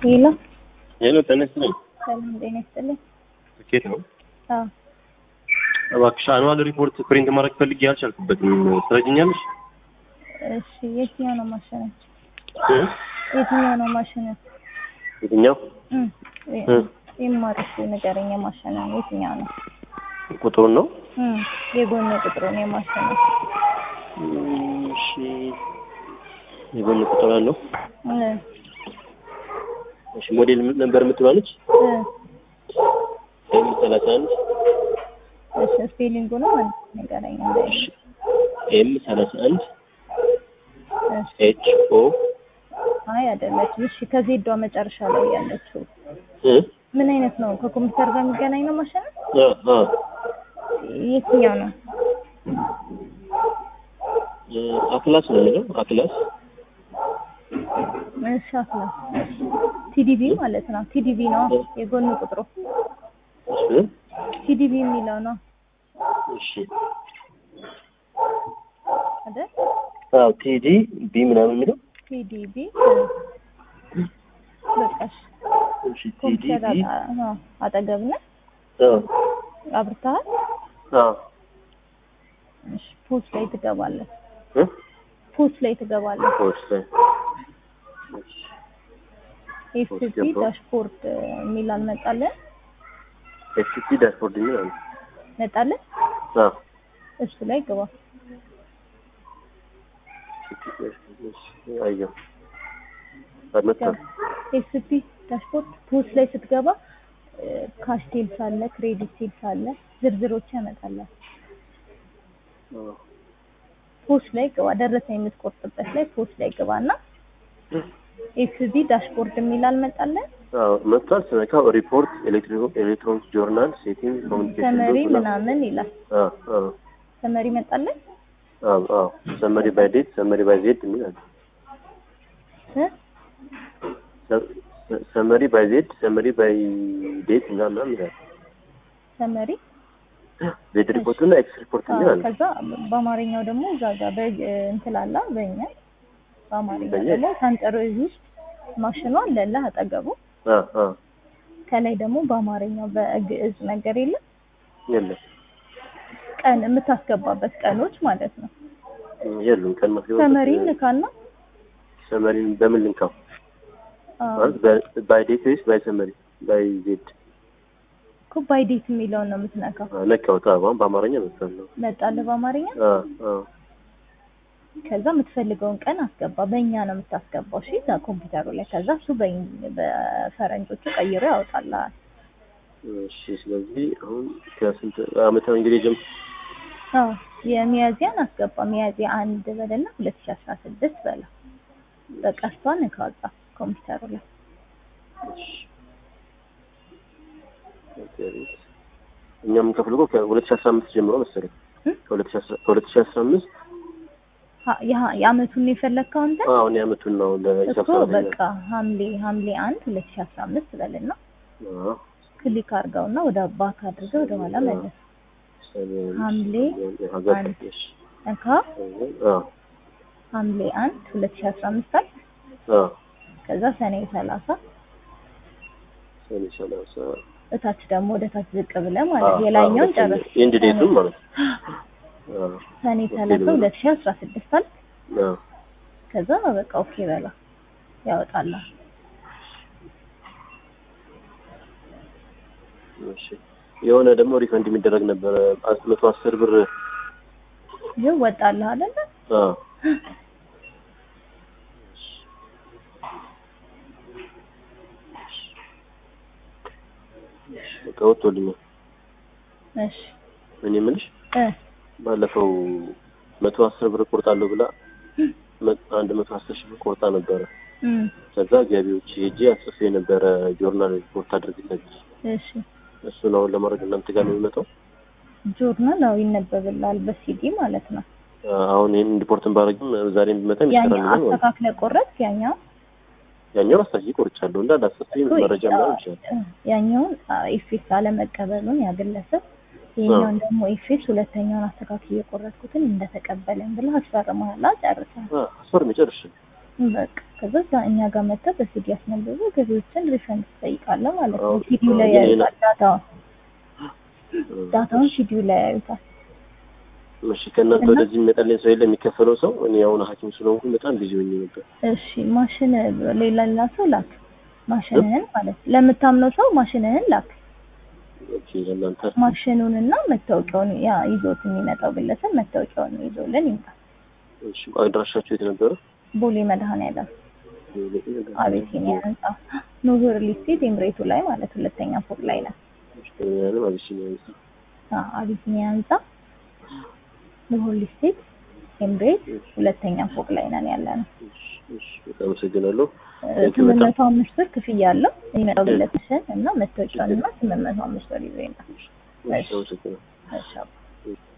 ሄሎ ሄሎ ጤና ይስጥልኝ። ሰላም ጤና ይስጥልኝ። ትኬት ነው። አዎ እባክሽ አኑዋል ሪፖርት ፕሪንት ማድረግ ፈልጌ አልቻልኩበትም። ትረጅኛለሽ? እሺ የትኛው ነው ማሸነፍ? እ? የትኛው ነው ማሸነፍ? የትኛው እም እ? የማርሽ ንገረኝ። የማሸነፍ የትኛው ነው? ቁጥሩን ነው? እም የጎን ቁጥሩን የማሸነፍ እም፣ እሺ የጎን ቁጥር አለው። እ እሺ ሞዴል ምን ነበር የምትባለች? እ ኤም ሰላሳ አንድ እሺ ስፔሊንጉ ነው ማለት ንገረኝ። እንዳይ እሺ ኤም ሰላሳ አንድ እሺ ኤች ኦ አይ አይደለችም። እሺ ከዜዷ መጨረሻ ላይ ያለችው እ ምን አይነት ነው? ከኮምፒውተር ጋር የሚገናኝ ነው ማሸነፍ? አ አ የትኛው ነው? እ አክላስ ነው የሚለው አክላስ እሺ አክላ ቲዲቪ ማለት ነው። ቲዲቪ ነው የጎን ቁጥሩ እሺ ቲዲቪ የሚለው ነው እሺ አይደል? አዎ ቲዲ ቢ ምናምን የሚለው ቲዲቪ በቃሽ። እሺ ቲዲ ኮምፒውተር ቢ አጣ- አዎ፣ አጠገብ ነህ? አ አብርተሃል? አ እሺ ፖስት ላይ ትገባለህ። እ ፖስት ላይ ትገባለህ። ፖስት እሺ ኤፍሲ ገባሁ። ዳሽቦርድ የሚል አልመጣልህ? ኤፍቲ ዳሽቦርድ የሚል አለ። መጣልህ? አ እሱ ላይ ግባ። አየሁ አልመጣም። ኤፍሲ ዳሽቦርድ ፖስት ላይ ስትገባ ካሽ ሴልስ አለ፣ ክሬዲት ሴልስ አለ፣ ዝርዝሮች ያመጣላል። ፖስት ላይ ግባ። ደረሰኝ የምትቆርጥበት ላይ ፖስት ላይ ግባ እና ኤፍቢ ዳሽቦርድ የሚል አልመጣልህ? አዎ መጥቷል። ስነካው ሪፖርት ኤሌክትሮኒክስ ጆርናል ሴቲንግ ኮሚኒኬሽን ሰመሪ ምናምን ይላል። አዎ አዎ ሰመሪ መጣልህ? አዎ አዎ ሰመሪ ባይ ዴት ሰመሪ ባይ ዜድ የሚል አለ። እ? ሰመሪ ባይ ዜድ ሰመሪ ባይ ዴት እና ምናምን ይላል። ሰመሪ ዜድ ሪፖርት እና ኤክስ ሪፖርት የሚል አዎ፣ አለ። ከዛ በአማርኛው ደግሞ እዛ ጋር በ- እንትን አለ በእኛ በአማርኛ በእኛ? ደግሞ ሰንጠረዥ ውስጥ ማሽኗ አለልህ አጠገቡ። አዎ አዎ ከላይ ደግሞ በአማርኛው በግዕዝ ነገር የለም የለም ቀን የምታስገባበት ቀኖች ማለት ነው። የሉም ቀን ማስገባት ሰመሪ ንካና ሰመሪን በምን ልንካው? አዎ፣ ማለት በ- ባይ ዴት ወይስ ባይ ሰመሪ ባይ ዜድ? እኮ ባይ ዴት የሚለውን ነው የምትነካው። አዎ ነካሁት። አዎ አሁን በአማርኛ መጥቷል። መጣልህ በአማርኛ። አዎ አዎ ከዛ የምትፈልገውን ቀን አስገባ። በእኛ ነው የምታስገባው። እሺ እዛ ኮምፒውተሩ ላይ ከዛ እሱ በእኝ- በፈረንጆቹ ቀይሮ ያወጣልሃል። እሺ ስለዚህ አሁን ከስንት ዓመተ እንግዲህ ጀም አዎ የሚያዚያን አስገባ። ሚያዚያ አንድ በለና ሁለት ሺህ አስራ ስድስት በላ በቀስቷን ካወጣ ኮምፒውተሩ ላይ እኛ የምንከፍለው እኮ ከሁለት ሺህ አስራ አምስት ጀምሮ መሰለኝ እ? ከሁለት ሺህ አስራ ከሁለት ሺህ አስራ አምስት ha- የha- የአመቱን የፈለግከው አንተ አሁን የዓመቱን ነው ለሂሳብ እኮ ሰራተኛ በቃ ሐምሌ ሐምሌ አንድ ሁለት ሺህ አስራ አምስት በልና አዎ ክሊክ አድርገውና ወደ ባክ አድርገው ወደ ኋላ መለስ ሐምሌ ሀገር አንድ እሺ እንካ አዎ ሐምሌ አንድ ሁለት ሺህ አስራ አምስት አል አዎ ከዛ ሰኔ ሰላሳ ሰኔ ሰላሳ እታች ደግሞ ወደ ታች ዝቅ ብለህ ማለት የላይኛውን ጨርስ ኤንድ ዴቱን ማለት ነው አዎ ሰኔ ሰላሳ ሁለት ሺህ አስራ ስድስት አል አዎ ከዛ በቃ ኦኬ በላ ያወጣልሃል። እሺ የሆነ ደግሞ ሪፈንድ የሚደረግ ነበረ አስ- መቶ አስር ብር ይኸው ወጣልህ አይደለ? አዎ በቃ ወጥቶልኛል። እሺ እኔ የምልሽ እ ባለፈው መቶ አስር ብር ቆርጣለሁ ብላ መ- አንድ መቶ አስር ሺህ ብር ቆርጣ ነበረ። እም ከዛ ገቢዎች ሄጄ አጽፌ ነበረ ጆርናል ሪፖርት አድርግለት እሺ እሱን አሁን ለማድረግ እናንተ ጋር ነው የሚመጣው። ጆርናል ነው ይነበብልሃል በሲዲ ማለት ነው። አሁን ይህን ሪፖርትን ባረግም ዛሬ ቢመጣም ያኛው ይሰራልኛል ማለት ነው። አስተካክለ ቆረጥ ያኛው ያኛውን አስታኪ ቆርጫለሁ እንዳለ አስታኪ መረጃ ምናምን ይችላል። ያኛውን ኢፌክት አለመቀበሉን ያግለሰብ ይሄኛውን ደግሞ ኢፌክት ሁለተኛውን አስተካክል የቆረጥኩትን እንደተቀበለን ብለህ አስፈርመሃል። ጨርሰሃል። አስፈርም ጨርሽ በቃ ከዛ እዛ እኛ ጋር መጥተህ በሲዲ አስነብበህ ገቢዎችን ሪፈንድ ትጠይቃለህ ማለት ነው። አዎ፣ ሲዲው ላይ አዎ፣ ይሄ ነው። ያዩታል ዳታውን ዳታውን ሲዲው ላይ ያዩታል። እሺ ከእናንተ እና- ወደዚህ የሚመጣልኝ ሰው የለም የሚከፈለው ሰው እኔ አሁን ሐኪም ስለሆንኩኝ በጣም ቢዚ ሆኜ ነበር። እሺ ማሽን ሌላ ሌላ ሰው ላክ። ማሽንህን ማለት ለምታምነው ሰው ማሽንህን ላክ። ኦኬ ለእናንተ ማሽኑንና መታወቂያውን ያ ይዞት የሚመጣው ግለሰብ መታወቂያውን ይዞልን ይምጣ። እሺ አድራሻችሁ የት ነበረ? ቦሌ መድኃኔዓለም አቤሲኒያ ህንጻ ኑሁር ሊስቴት ኤምሬቱ ላይ ማለት ሁለተኛ ፎቅ ላይ ነው። ያለም አቢሲኒያ ህንጻ። አዎ አቢሲኒያ ህንጻ ኑሁር ሊስቴት ኤምሬት ሁለተኛ ፎቅ ላይ ነን ያለ ነው። እሺ፣ እሺ በጣም አመሰግናለሁ። ስምንት መቶ አምስት ብር ክፍያ አለው የሚመጣው ግለሰብ እና መታወቂያውን እና ስምንት መቶ አምስት ብር ይዞ ይመጣል። እሺ አመሰግናለሁ። እሺ